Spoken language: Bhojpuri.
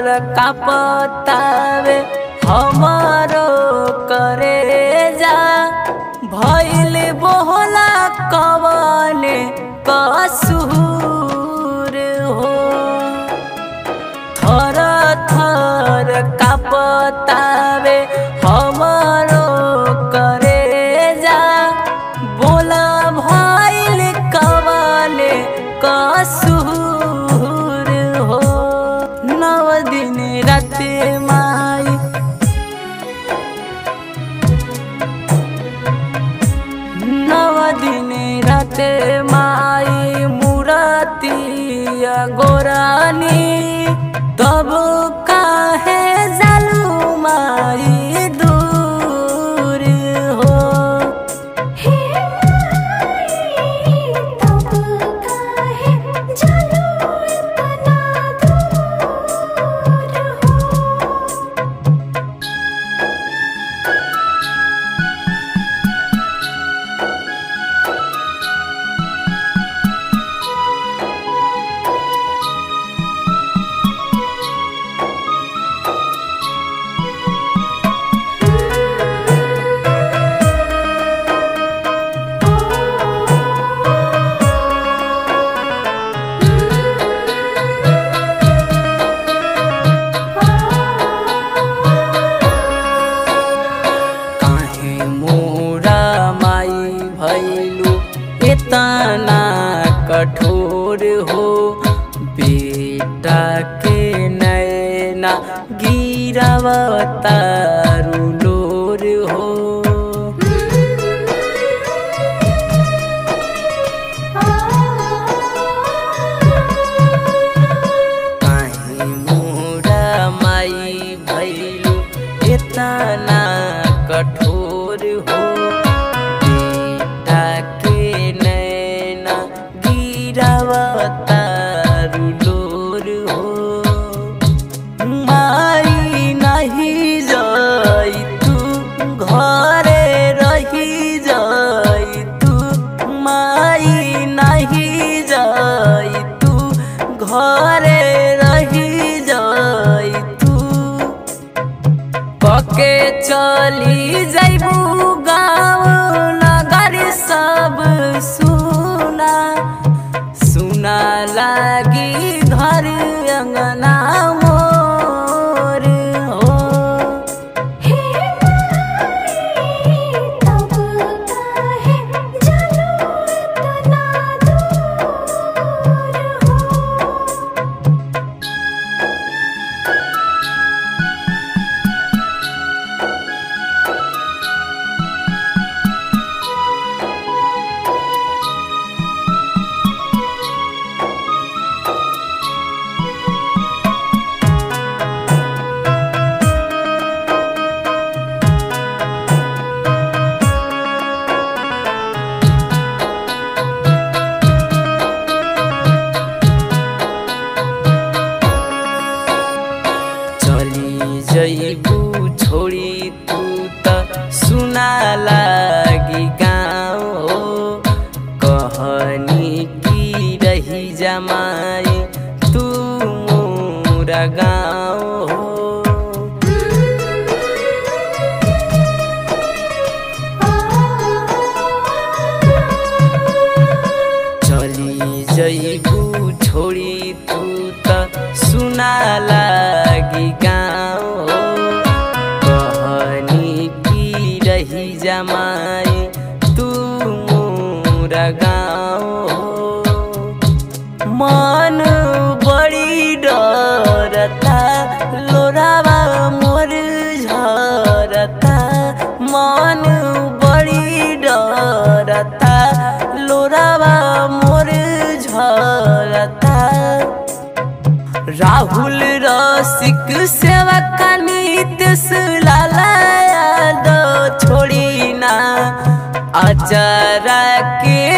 थर कापतावे हमारो करे जा भइल बोहला कवने कसूर हो थर थर कापतावे हमारो करे जा बोला भइल कवने कसूर हो नव दिन रात माई नव दिन रात माई मुरतिया गोरानी तब काहे जालू माई दूर हो हे माई तब काहे चलो इतना दूर हो काहे मोरा माई भैलू इतना कठोर हो बेटा के नैना गिरावतारू लोर हो काहे मोरा माई भैलू इतना कठोर हो बेटा के नैना गिरावतारू लोर हो माई नहीं जाई तू घरे रही जाई तू माई नहीं जाई तू घरे रही जाई तू पके चली जैबू गाँव नगर सब सुना सुना लागी घर अंगना मोर हो हे माई तब काहे चलो इतना दूर हो चली जैबू छोड़ी तू त सुना लागी गाँव हो कहनी की रही जमाई तू मोरा गाँव हो चली जैबू छोड़ी तू त सुना लागी गाँव हो कहनी की रही जमाई तू मोरा गाँव हो मन बड़ी डरता लोरावा मोर झरता मन बड़ी डरता लोरावा मोर झरता राहुल रसिक सेवक नित्य लाला यादव छोड़ी ना अचारा के